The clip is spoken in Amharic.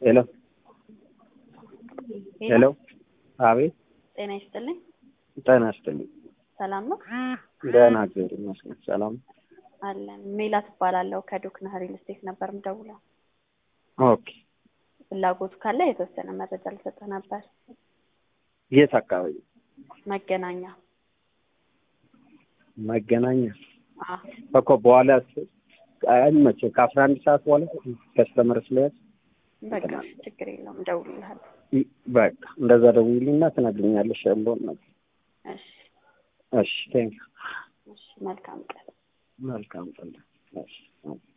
ሄሎ ሄሎ፣ አቤት። ጤና ይስጥልኝ። ጤና ይስጥልኝ። ሰላም ነው ደህና እግዚአብሔር ይመስገን። ሰላም አለን። ሜላት እባላለሁ ከዶክና ሪል ስቴት ነበር ምደውለው። ኦኬ። ፍላጎቱ ካለ የተወሰነ መረጃ ልሰጥህ ነበር። የት አካባቢ? መገናኛ መገናኛ አዎ፣ እኮ በኋላ አይመቸም። ከአስራ አንድ ሰዓት በኋላ ከስተመር ስለያዝ በቃ ችግር የለውም እደውልልሃለሁ። በቃ እንደዛ ደውዪልኝና ትነግሪኛለሽ ያለውን ነገር። እሺ፣ እሺ፣ ቴንክ እሺ፣ መልካም ቀን። መልካም ቀን። እሺ